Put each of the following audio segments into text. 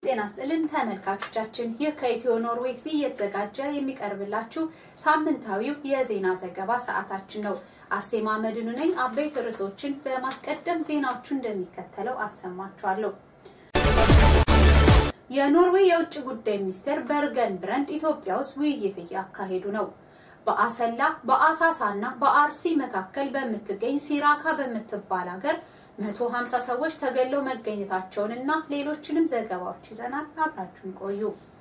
ጤና ስጥልን ተመልካቾቻችን፣ ይህ ከኢትዮ ኖርዌይ ቲቪ እየተዘጋጀ የሚቀርብላችሁ ሳምንታዊው የዜና ዘገባ ሰዓታችን ነው። አርሴማ መድኑ ነኝ። አበይት ርዕሶችን በማስቀደም ዜናዎቹ እንደሚከተለው አሰማችኋለሁ። የኖርዌይ የውጭ ጉዳይ ሚኒስቴር በርገን ብረንድ ኢትዮጵያ ውስጥ ውይይት እያካሄዱ ነው። በአሰላ በአሳሳ እና በአርሲ መካከል በምትገኝ ሲራካ በምትባል ሀገር 150 ሰዎች ተገለው መገኘታቸውን እና ሌሎችንም ዘገባዎች ይዘናል። አብራችሁን ቆዩ።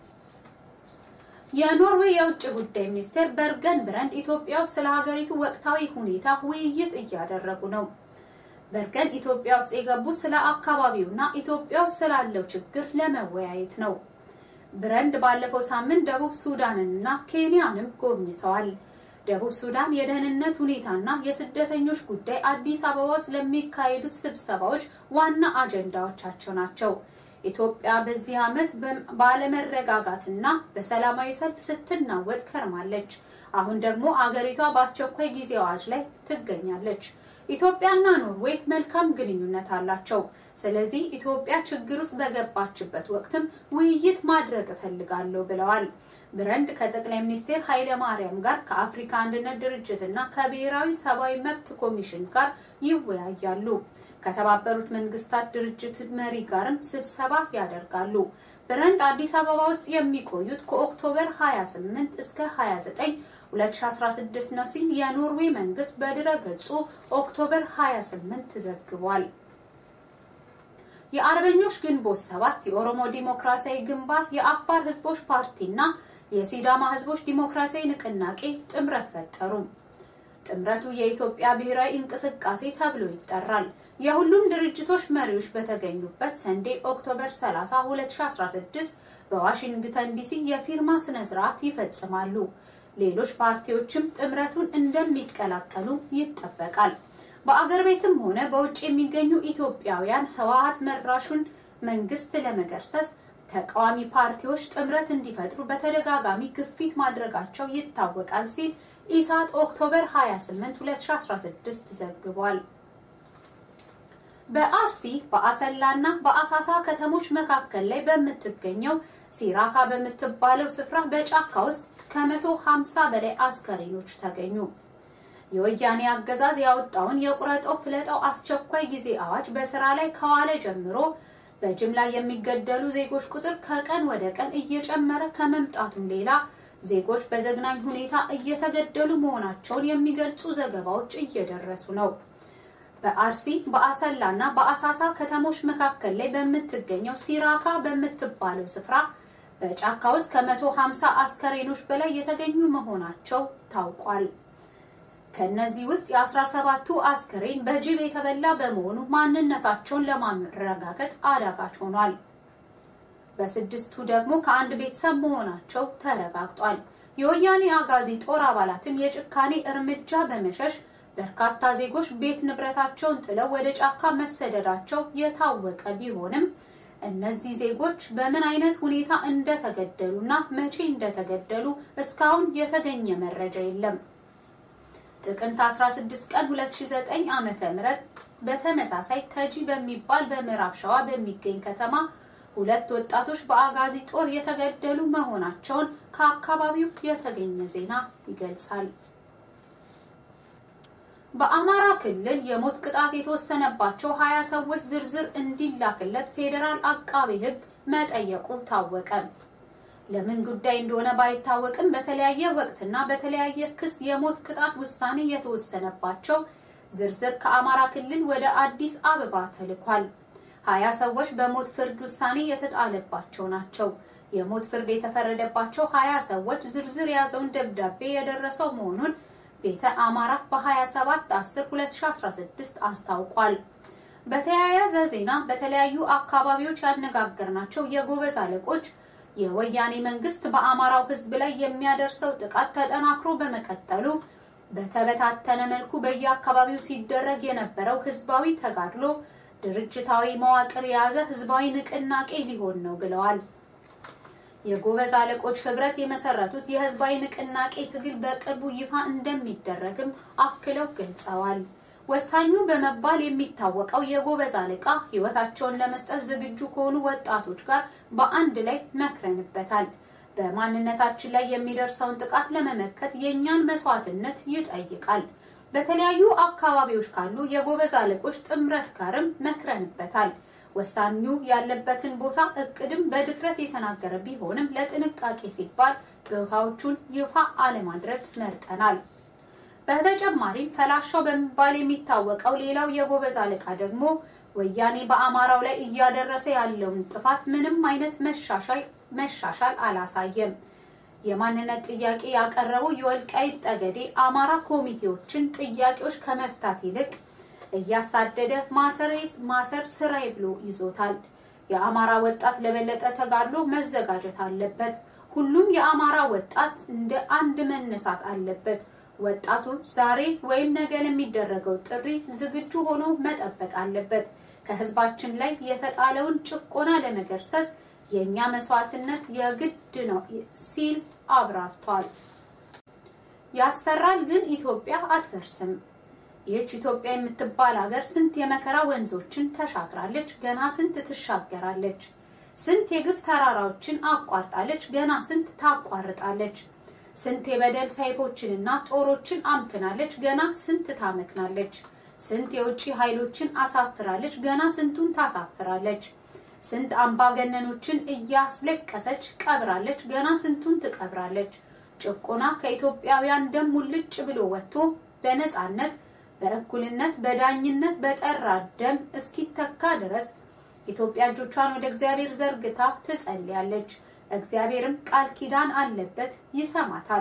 የኖርዌይ የውጭ ጉዳይ ሚኒስቴር በርገን ብረንድ ኢትዮጵያ ውስጥ ስለ ሀገሪቱ ወቅታዊ ሁኔታ ውይይት እያደረጉ ነው። በርገን ኢትዮጵያ ውስጥ የገቡት ስለ አካባቢውና ኢትዮጵያ ውስጥ ስላለው ችግር ለመወያየት ነው። ብረንድ ባለፈው ሳምንት ደቡብ ሱዳንንና ኬንያንም ጎብኝተዋል። ደቡብ ሱዳን የደህንነት ሁኔታና የስደተኞች ጉዳይ አዲስ አበባ ውስጥ ለሚካሄዱት ስብሰባዎች ዋና አጀንዳዎቻቸው ናቸው። ኢትዮጵያ በዚህ ዓመት ባለመረጋጋትና በሰላማዊ ሰልፍ ስትናወጥ ከርማለች። አሁን ደግሞ አገሪቷ በአስቸኳይ ጊዜ አዋጅ ላይ ትገኛለች። ኢትዮጵያና ኖርዌይ መልካም ግንኙነት አላቸው። ስለዚህ ኢትዮጵያ ችግር ውስጥ በገባችበት ወቅትም ውይይት ማድረግ እፈልጋለሁ ብለዋል። ብረንድ ከጠቅላይ ሚኒስትር ኃይለ ማርያም ጋር ከአፍሪካ አንድነት ድርጅት እና ከብሔራዊ ሰብአዊ መብት ኮሚሽን ጋር ይወያያሉ። ከተባበሩት መንግስታት ድርጅት መሪ ጋርም ስብሰባ ያደርጋሉ። ብረንድ አዲስ አበባ ውስጥ የሚቆዩት ከኦክቶበር 28 እስከ 29 2016 ነው ሲል የኖርዌይ መንግስት በድረ ገጹ ኦክቶበር 28 ዘግቧል። የአርበኞች ግንቦት ሰባት የኦሮሞ ዲሞክራሲያዊ ግንባር የአፋር ህዝቦች ፓርቲና የሲዳማ ህዝቦች ዲሞክራሲያዊ ንቅናቄ ጥምረት ፈጠሩ። ጥምረቱ የኢትዮጵያ ብሔራዊ እንቅስቃሴ ተብሎ ይጠራል። የሁሉም ድርጅቶች መሪዎች በተገኙበት ሰንዴ ኦክቶበር 30 2016 በዋሽንግተን ዲሲ የፊርማ ስነ ስርዓት ይፈጽማሉ። ሌሎች ፓርቲዎችም ጥምረቱን እንደሚቀላቀሉ ይጠበቃል። በአገር ቤትም ሆነ በውጭ የሚገኙ ኢትዮጵያውያን ህወሀት መራሹን መንግስት ለመገርሰስ ተቃዋሚ ፓርቲዎች ጥምረት እንዲፈጥሩ በተደጋጋሚ ግፊት ማድረጋቸው ይታወቃል ሲል ኢሳት ኦክቶበር 28 2016 ዘግቧል። በአርሲ በአሰላና በአሳሳ ከተሞች መካከል ላይ በምትገኘው ሲራካ በምትባለው ስፍራ በጫካ ውስጥ ከመቶ ሀምሳ በላይ አስከሬኖች ተገኙ። የወያኔ አገዛዝ ያወጣውን የቁረጠው ፍለጠው አስቸኳይ ጊዜ አዋጅ በስራ ላይ ከዋለ ጀምሮ በጅምላ የሚገደሉ ዜጎች ቁጥር ከቀን ወደ ቀን እየጨመረ ከመምጣቱም ሌላ ዜጎች በዘግናኝ ሁኔታ እየተገደሉ መሆናቸውን የሚገልጹ ዘገባዎች እየደረሱ ነው። በአርሲ በአሰላ እና በአሳሳ ከተሞች መካከል ላይ በምትገኘው ሲራካ በምትባለው ስፍራ በጫካ ውስጥ ከመቶ ሀምሳ አስከሬኖች በላይ የተገኙ መሆናቸው ታውቋል። ከነዚህ ውስጥ የአስራ ሰባቱ አስከሬን በጅብ የተበላ በመሆኑ ማንነታቸውን ለማረጋገጥ አዳጋች ሆኗል። በስድስቱ ደግሞ ከአንድ ቤተሰብ መሆናቸው ተረጋግጧል። የወያኔ አጋዚ ጦር አባላትን የጭካኔ እርምጃ በመሸሽ በርካታ ዜጎች ቤት ንብረታቸውን ጥለው ወደ ጫካ መሰደዳቸው የታወቀ ቢሆንም እነዚህ ዜጎች በምን አይነት ሁኔታ እንደተገደሉና መቼ እንደተገደሉ እስካሁን የተገኘ መረጃ የለም። ጥቅምት 16 ቀን 2009 ዓመተ ምህረት በተመሳሳይ ተጂ በሚባል በምዕራብ ሸዋ በሚገኝ ከተማ ሁለት ወጣቶች በአጋዚ ጦር የተገደሉ መሆናቸውን ከአካባቢው የተገኘ ዜና ይገልጻል። በአማራ ክልል የሞት ቅጣት የተወሰነባቸው ሀያ ሰዎች ዝርዝር እንዲላክለት ፌዴራል አቃቤ ሕግ መጠየቁ ታወቀ። ለምን ጉዳይ እንደሆነ ባይታወቅም በተለያየ ወቅትና በተለያየ ክስ የሞት ቅጣት ውሳኔ የተወሰነባቸው ዝርዝር ከአማራ ክልል ወደ አዲስ አበባ ተልኳል። ሀያ ሰዎች በሞት ፍርድ ውሳኔ የተጣለባቸው ናቸው። የሞት ፍርድ የተፈረደባቸው ሀያ ሰዎች ዝርዝር የያዘውን ደብዳቤ የደረሰው መሆኑን ቤተ አማራ በ27 10 2016 አስታውቋል። በተያያዘ ዜና በተለያዩ አካባቢዎች ያነጋገርናቸው የጎበዝ አለቆች የወያኔ መንግስት በአማራው ሕዝብ ላይ የሚያደርሰው ጥቃት ተጠናክሮ በመቀጠሉ በተበታተነ መልኩ በየአካባቢው ሲደረግ የነበረው ህዝባዊ ተጋድሎ ድርጅታዊ መዋቅር የያዘ ህዝባዊ ንቅናቄ ሊሆን ነው ብለዋል። የጎበዝ አለቆች ህብረት የመሰረቱት የህዝባዊ ንቅናቄ ትግል በቅርቡ ይፋ እንደሚደረግም አክለው ገልጸዋል። ወሳኙ በመባል የሚታወቀው የጎበዝ አለቃ ሕይወታቸውን ለመስጠት ዝግጁ ከሆኑ ወጣቶች ጋር በአንድ ላይ መክረንበታል። በማንነታችን ላይ የሚደርሰውን ጥቃት ለመመከት የእኛን መስዋዕትነት ይጠይቃል። በተለያዩ አካባቢዎች ካሉ የጎበዝ አለቆች ጥምረት ጋርም መክረንበታል። ወሳኙ ያለበትን ቦታ እቅድም በድፍረት የተናገረ ቢሆንም ለጥንቃቄ ሲባል ቦታዎቹን ይፋ አለማድረግ መርጠናል። በተጨማሪም ፈላሻው በመባል የሚታወቀው ሌላው የጎበዝ አለቃ ደግሞ ወያኔ በአማራው ላይ እያደረሰ ያለውን ጥፋት ምንም አይነት መሻሻል አላሳየም። የማንነት ጥያቄ ያቀረበው የወልቃይት ጠገዴ አማራ ኮሚቴዎችን ጥያቄዎች ከመፍታት ይልቅ እያሳደደ ማሰር ስራዬ ብሎ ይዞታል። የአማራ ወጣት ለበለጠ ተጋድሎ መዘጋጀት አለበት። ሁሉም የአማራ ወጣት እንደ አንድ መነሳት አለበት። ወጣቱ ዛሬ ወይም ነገ ለሚደረገው ጥሪ ዝግጁ ሆኖ መጠበቅ አለበት። ከህዝባችን ላይ የተጣለውን ጭቆና ለመገርሰስ የእኛ መስዋዕትነት የግድ ነው ሲል አብራርቷል። ያስፈራል፣ ግን ኢትዮጵያ አትፈርስም። ይህች ኢትዮጵያ የምትባል ሀገር ስንት የመከራ ወንዞችን ተሻግራለች፣ ገና ስንት ትሻገራለች። ስንት የግፍ ተራራዎችን አቋርጣለች፣ ገና ስንት ታቋርጣለች። ስንት የበደል ሰይፎችንና ጦሮችን አምክናለች፣ ገና ስንት ታመክናለች። ስንት የውጭ ኃይሎችን አሳፍራለች፣ ገና ስንቱን ታሳፍራለች። ስንት አምባገነኖችን እያስለቀሰች ቀብራለች፣ ገና ስንቱን ትቀብራለች። ጭቆና ከኢትዮጵያውያን ደም ሙልጭ ብሎ ወጥቶ በነፃነት በእኩልነት በዳኝነት በጠራ ደም እስኪተካ ድረስ ኢትዮጵያ እጆቿን ወደ እግዚአብሔር ዘርግታ ትጸልያለች። እግዚአብሔርም ቃል ኪዳን አለበት፣ ይሰማታል።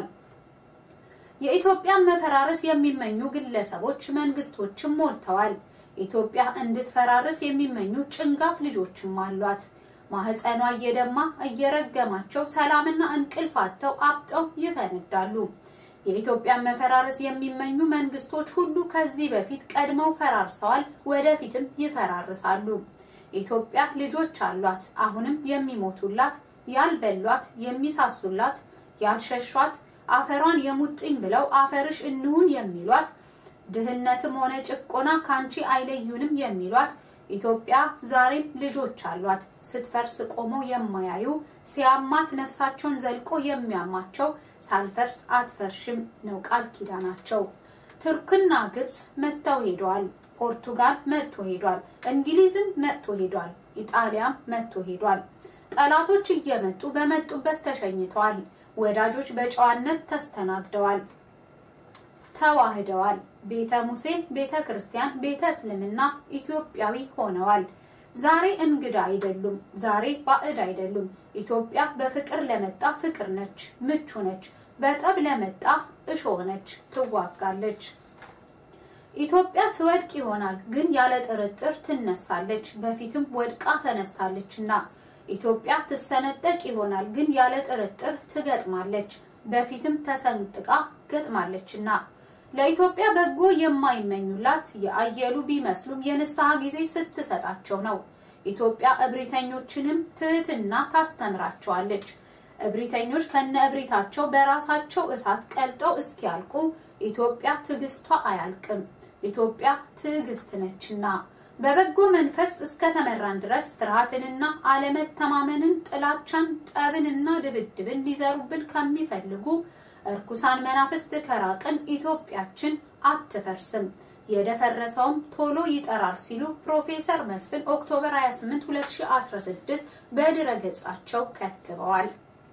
የኢትዮጵያን መፈራረስ የሚመኙ ግለሰቦች፣ መንግስቶችም ሞልተዋል። ኢትዮጵያ እንድትፈራርስ የሚመኙ ጭንጋፍ ልጆችም አሏት። ማህፀኗ እየደማ እየረገማቸው ሰላምና እንቅልፍ አጥተው አብጠው ይፈነዳሉ። የኢትዮጵያን መፈራረስ የሚመኙ መንግስቶች ሁሉ ከዚህ በፊት ቀድመው ፈራርሰዋል፣ ወደፊትም ይፈራርሳሉ። ኢትዮጵያ ልጆች አሏት፣ አሁንም የሚሞቱላት፣ ያልበሏት፣ የሚሳሱላት፣ ያልሸሿት፣ አፈሯን የሙጥኝ ብለው አፈርሽ እንሁን የሚሏት፣ ድህነትም ሆነ ጭቆና ካንቺ አይለዩንም የሚሏት ኢትዮጵያ ዛሬም ልጆች አሏት። ስትፈርስ ቆመው የማያዩ ሲያማት ነፍሳቸውን ዘልቆ የሚያማቸው ሳልፈርስ አትፈርሽም ነው ቃል ኪዳናቸው። ቱርክና ግብጽ መጥተው ሄደዋል። ፖርቱጋል መጥቶ ሄዷል። እንግሊዝም መጥቶ ሄዷል። ኢጣሊያም መጥቶ ሄዷል። ጠላቶች እየመጡ በመጡበት ተሸኝተዋል። ወዳጆች በጨዋነት ተስተናግደዋል፣ ተዋህደዋል። ቤተ ሙሴ፣ ቤተ ክርስቲያን፣ ቤተ እስልምና ኢትዮጵያዊ ሆነዋል። ዛሬ እንግዳ አይደሉም። ዛሬ ባዕድ አይደሉም። ኢትዮጵያ በፍቅር ለመጣ ፍቅር ነች፣ ምቹ ነች። በጠብ ለመጣ እሾህ ነች፣ ትዋጋለች። ኢትዮጵያ ትወድቅ ይሆናል፣ ግን ያለ ጥርጥር ትነሳለች። በፊትም ወድቃ ተነስታለችና። ኢትዮጵያ ትሰነጠቅ ይሆናል፣ ግን ያለ ጥርጥር ትገጥማለች። በፊትም ተሰንጥቃ ገጥማለችና። ለኢትዮጵያ በጎ የማይመኙላት የአየሉ ቢመስሉም የንስሐ ጊዜ ስትሰጣቸው ነው። ኢትዮጵያ እብሪተኞችንም ትህትና ታስተምራቸዋለች። እብሪተኞች ከነ እብሪታቸው በራሳቸው እሳት ቀልጠው እስኪያልቁ ኢትዮጵያ ትዕግስቷ አያልቅም። ኢትዮጵያ ትዕግስት ነችና በበጎ መንፈስ እስከተመራን ድረስ ፍርሃትንና አለመተማመንን፣ ጥላቻን፣ ጠብንና ድብድብን ሊዘሩብን ከሚፈልጉ እርኩሳን መናፍስት ከራቅን ኢትዮጵያችን አትፈርስም፣ የደፈረሰውም ቶሎ ይጠራል ሲሉ ፕሮፌሰር መስፍን ኦክቶበር 28 2016 በድረ ገጻቸው ከትበዋል።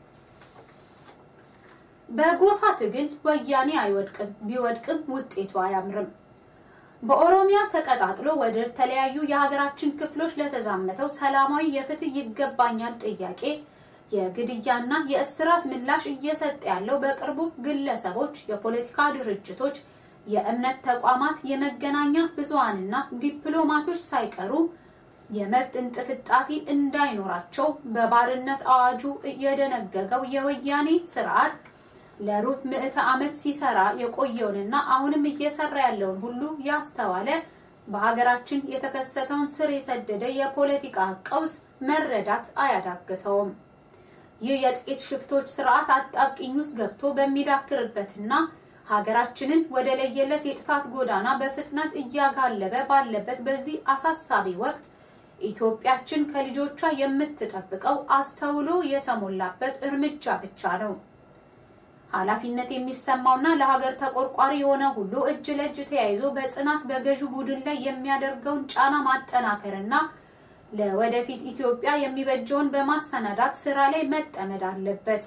በጎሳ ትግል ወያኔ አይወድቅም፣ ቢወድቅም ውጤቱ አያምርም። በኦሮሚያ ተቀጣጥሎ ወደ ተለያዩ የሀገራችን ክፍሎች ለተዛመተው ሰላማዊ የፍትህ ይገባኛል ጥያቄ የግድያና የእስራት ምላሽ እየሰጠ ያለው በቅርቡ ግለሰቦች፣ የፖለቲካ ድርጅቶች፣ የእምነት ተቋማት፣ የመገናኛ ብዙሃንና ዲፕሎማቶች ሳይቀሩ የመብት እንጥፍጣፊ እንዳይኖራቸው በባርነት አዋጁ የደነገገው የወያኔ ስርዓት ለሩብ ምዕተ ዓመት ሲሰራ የቆየውንና አሁንም እየሰራ ያለውን ሁሉ ያስተዋለ በሀገራችን የተከሰተውን ስር የሰደደ የፖለቲካ ቀውስ መረዳት አያዳግተውም። ይህ የጥቂት ሽፍቶች ስርዓት አጣብቂኝ ውስጥ ገብቶ በሚዳክርበትና ሀገራችንን ወደ ለየለት የጥፋት ጎዳና በፍጥነት እያጋለበ ባለበት በዚህ አሳሳቢ ወቅት ኢትዮጵያችን ከልጆቿ የምትጠብቀው አስተውሎ የተሞላበት እርምጃ ብቻ ነው። ኃላፊነት የሚሰማውና ለሀገር ተቆርቋሪ የሆነ ሁሉ እጅ ለእጅ ተያይዞ በጽናት በገዢው ቡድን ላይ የሚያደርገውን ጫና ማጠናከርና ለወደፊት ኢትዮጵያ የሚበጀውን በማሰናዳት ስራ ላይ መጠመድ አለበት።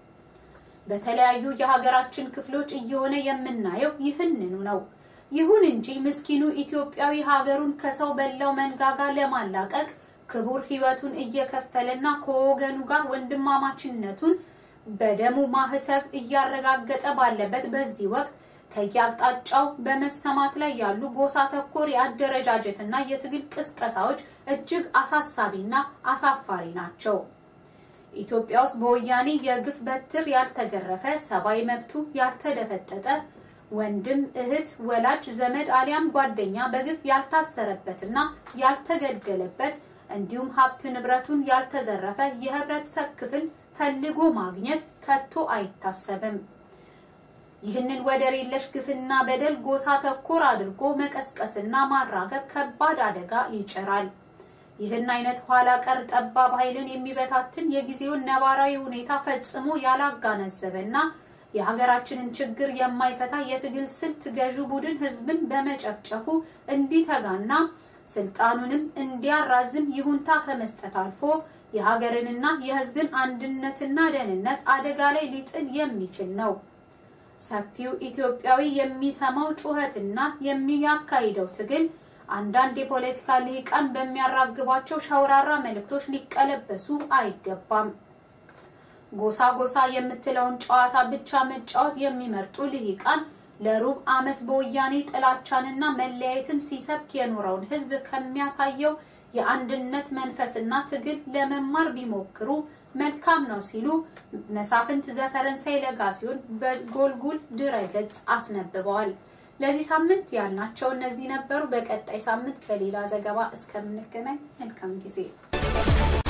በተለያዩ የሀገራችን ክፍሎች እየሆነ የምናየው ይህንኑ ነው። ይሁን እንጂ ምስኪኑ ኢትዮጵያዊ ሀገሩን ከሰው በላው መንጋጋ ለማላቀቅ ክቡር ሕይወቱን እየከፈለና ከወገኑ ጋር ወንድማማችነቱን በደሙ ማህተብ እያረጋገጠ ባለበት በዚህ ወቅት ከየአቅጣጫው በመሰማት ላይ ያሉ ጎሳ ተኮር የአደረጃጀትና የትግል ቅስቀሳዎች እጅግ አሳሳቢና አሳፋሪ ናቸው። ኢትዮጵያ ውስጥ በወያኔ የግፍ በትር ያልተገረፈ ሰብአዊ መብቱ ያልተደፈጠጠ ወንድም፣ እህት፣ ወላጅ፣ ዘመድ አሊያም ጓደኛ በግፍ ያልታሰረበትና ያልተገደለበት እንዲሁም ሀብት ንብረቱን ያልተዘረፈ የህብረተሰብ ክፍል ፈልጎ ማግኘት ከቶ አይታሰብም። ይህንን ወደር የለሽ ግፍና በደል ጎሳ ተኮር አድርጎ መቀስቀስና ማራገብ ከባድ አደጋ ይጭራል። ይህን አይነት ኋላ ቀር ጠባብ ኃይልን የሚበታትን የጊዜውን ነባራዊ ሁኔታ ፈጽሞ ያላጋነዘበና የሀገራችንን ችግር የማይፈታ የትግል ስልት ገዢ ቡድን ህዝብን በመጨፍጨፉ እንዲተጋና ስልጣኑንም እንዲያራዝም ይሁንታ ከመስጠት አልፎ የሀገርንና የህዝብን አንድነትና ደህንነት አደጋ ላይ ሊጥል የሚችል ነው። ሰፊው ኢትዮጵያዊ የሚሰማው ጩኸትና የሚያካሂደው ትግል አንዳንድ የፖለቲካ ልሂቃን በሚያራግቧቸው ሸውራራ መልእክቶች ሊቀለበሱ አይገባም። ጎሳ ጎሳ የምትለውን ጨዋታ ብቻ መጫወት የሚመርጡ ልሂቃን ለሩብ ዓመት በወያኔ ጥላቻንና መለያየትን ሲሰብክ የኖረውን ህዝብ ከሚያሳየው የአንድነት መንፈስና ትግል ለመማር ቢሞክሩ መልካም ነው ሲሉ መሳፍንት ዘፈረንሳይ ለጋሲዮን በጎልጉል ድረገጽ አስነብበዋል። ለዚህ ሳምንት ያልናቸው እነዚህ ነበሩ። በቀጣይ ሳምንት በሌላ ዘገባ እስከምንገናኝ መልካም ጊዜ